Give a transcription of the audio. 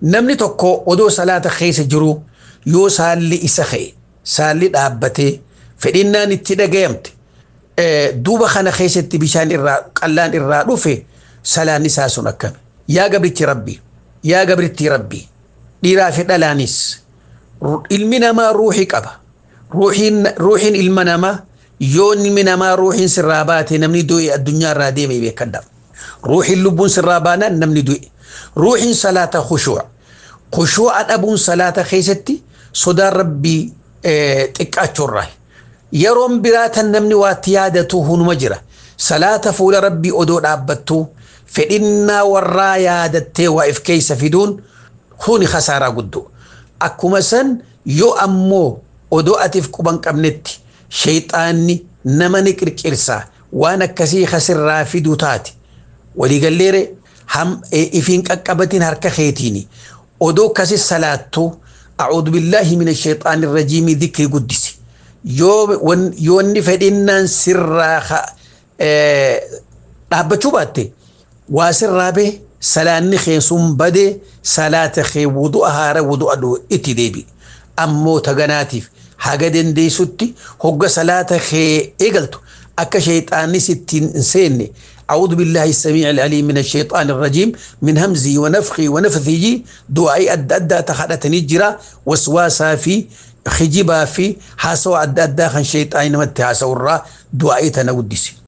namni tokko odoo salaata keessa jiru yoo saalli isa ka'e saalli dhaabbatee fedhinnaan itti dhagayamte duuba kana keessatti bishaan irraa qallaan irraa dhufe salaan isaa sun akkami yaa gabrichi rabbi yaa gabrittii rabbi dhiiraa fi dhalaanis ilmi namaa ruuxii qaba ruuxiin ilma namaa yoo ilmi namaa ruuxiin sirraa baate namni du'e addunyaa irraa deeme beekadha ruuxiin lubbuun sirraa baanaan namni du'e ruuxiin salaata khushuu'a khushuu'a dhabuun salaata keessatti sodaan rabbii xiqqaachuurraa yeroon biraatan namni waatti yaadatu hunuma jira salaata fuula rabbii odoo dhaabbattu fedhinnaa warraa yaadattee waa if keessa fiduun huni khasaaraa guddoo akkuma san yoo ammoo odoo atiif quban qabnetti shayxaanni nama ni qirqirsaa waan akkasii kasirraa fiduu taate waliigalleere ifiin qaqqabatiin harka keetiini odoo kasi salaattu أعوذ بالله من الشيطان الرجيم ذكر قدسي yoo inni fedhinnaan sirraa dhaabbachuu baatte waa sirraa bee salaanni kee sun badee salaata kee wudu'a haara wudu'a itti deebi ammoo taganaatiif haga dandeessutti hogga salaata kee eegaltu akka shayxaannis ittiin hin seenne أعوذ بالله السميع العليم من الشيطان الرجيم من همزي ونفخي ونفثي دعائي أدى أدى تخلتني جرا وسواسا في خجبا في حاسو أدى أدى خن شيطان متى حاسو الرا دعائي تنودسي